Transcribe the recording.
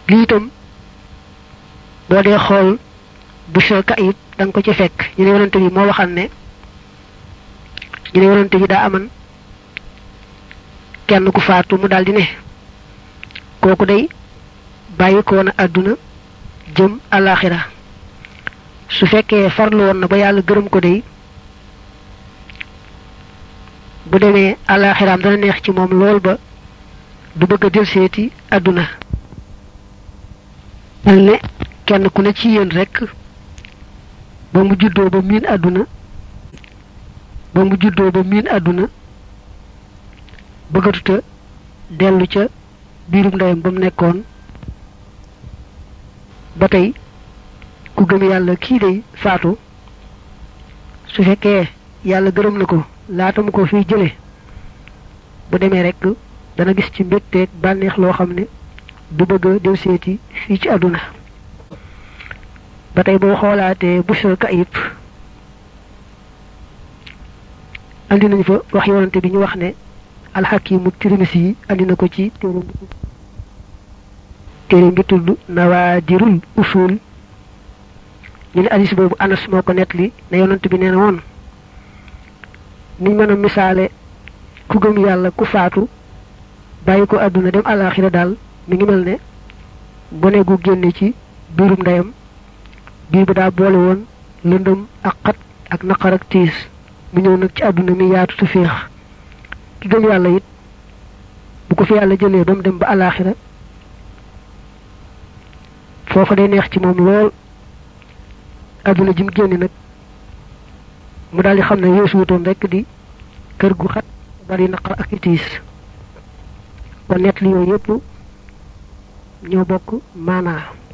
lii itam boo dee xool bu sa kayib da nga ko ci fekk ñu ne yonante bi moo waxal ne ñu ne yonante bi daa aman kenn ku faatu mu daldi ne kooku day bàyyi ko woon àdduna jëm alaxira su fekkee farlu woon na ba yàlla gërëm ko day bu demee alaxiraam dana neex ci moom lool ba du bëgg a delseeti àdduna mel ne kenn ku ne ci yéen rekk ba mu juddoo ba miin àdduna ba mu juddoo ba miin àdduna bëggatuta dellu ca biirum ndeyam ba mu nekkoon ba tey ku gëm yàlla kii day faatu su fekkee yàlla gërëm na ko laata mu ko fiy jële bu demee rekk dana gis ci mbégteeg bànneex loo xam ne du bëgg a del seeti fii ci àdduna ba tey boo xoolaatee busra kayib andi nañu fa wax yonante bi ñu wax ne alxakimu tirimisi yi andi na ko ci téere téere bi tudd nawaadirul usul ñu ne hadis boobu anas moo ko nettali ne yonante bi nee na woon niñ mën a misaale ku gëm yàlla ku faatu bàyyi ko àdduna dem àllaaxira daal mi ngi mel ne gone gu génne ci biirum ndeyam biir ba daa boole woon lëndëm ak xat ak naqar ak tiis mu ñëw nag ci àdduna mi yaatu tu féex ki gëm yàlla it bu ko fi yàlla jëlee ba mu dem ba àllaaxira foofa day neex ci moom lool àdduna ji mu génne nag mu daal di xam ne yeesu wutoon rekk di kër gu xat bari naqar ak i tiis kon nett li yooyu yëpp ñoo bokk maanaa